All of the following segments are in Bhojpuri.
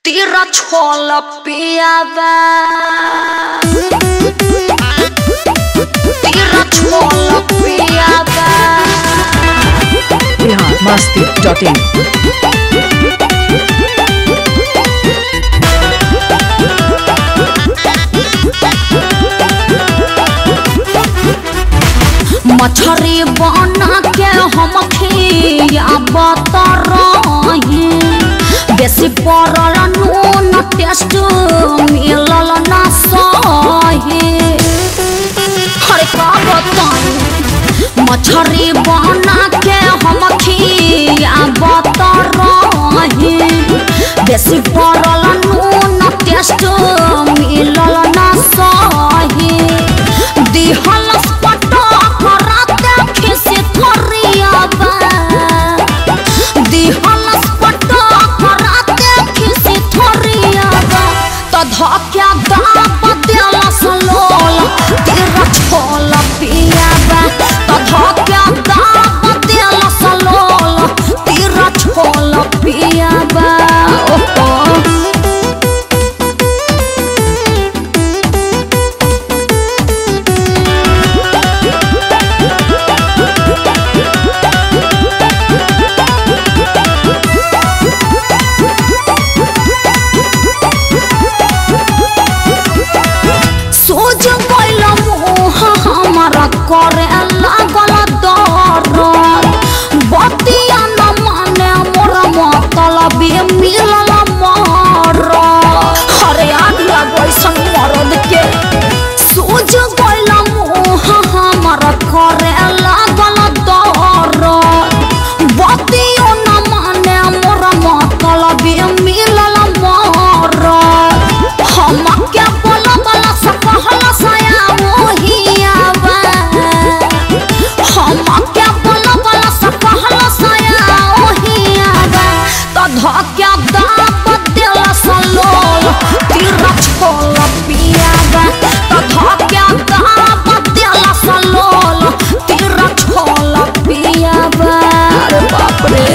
Tira chola piada Tira chola piada Bihar Masti dot in मछरी बना के हम खियाबत रही बेसी पड़ल नून टेस्ट मिलल ना सही अरे का बताई मछरी बना के हम खियाबत रही बेसी पड़ल नून टेस्ट मिलल ना सही दिहल पटक राते खिसी थरियाबा दिहल पटक राते खिसी थरियाबा त धक्या दाब देल सलोल तेरा छोल पियाबा त धक्या दाब देल सलोल तेरा छोल पियाबा ओहो सोच गइल मुह हमर करे लागल दरद बतिया न माने मोर मतलबी मिलल मर अरे आग लगैसन मरद के सोच गइल मुह हमर करे लागल दरद बतिया न माने मोर मतलबी मिलल मर हम क्या बोल बोल सकहल सया मोहियावा हम क्या बोल बोल सकहल सया मोहियावा तो धक्या दाब दिल सलोल तीर छोल पियावा तो धक्या दाब दिल सलोल तीर छोल पियावा अरे बाप रे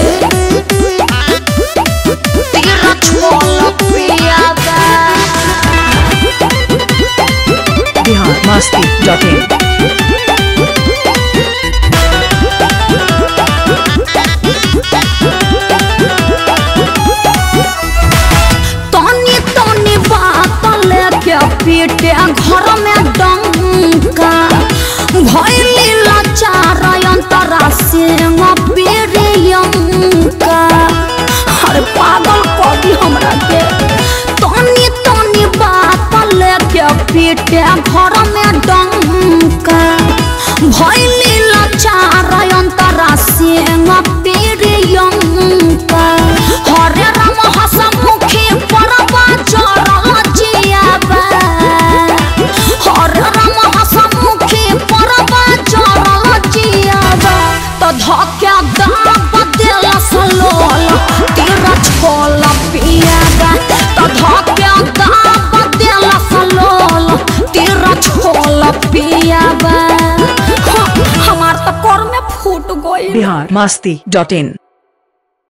तीर छोल पियावा बिहार मस्ती डॉट इन तनी तनी बात लेके पीटे घर में डंका भैली लाचार अंतरा सिंह पीरियंका अरे पागल कभी हमरा के तनी तनी बात लेके पीटे घर में डंका भैली लाचार अंतरा सिंह पीरियंका हरे राम हसमुखी परबा चरल जियाबा हरे राम हसमुखी परबा चरल जियाबा तो धक्या दाब दिल सलोल तेरा छोल पियाबा तो धक्या दाब दिल सलोल तेरा छोल पियाबा हमार तो कर में फूट गई बिहार मस्ती डॉट इन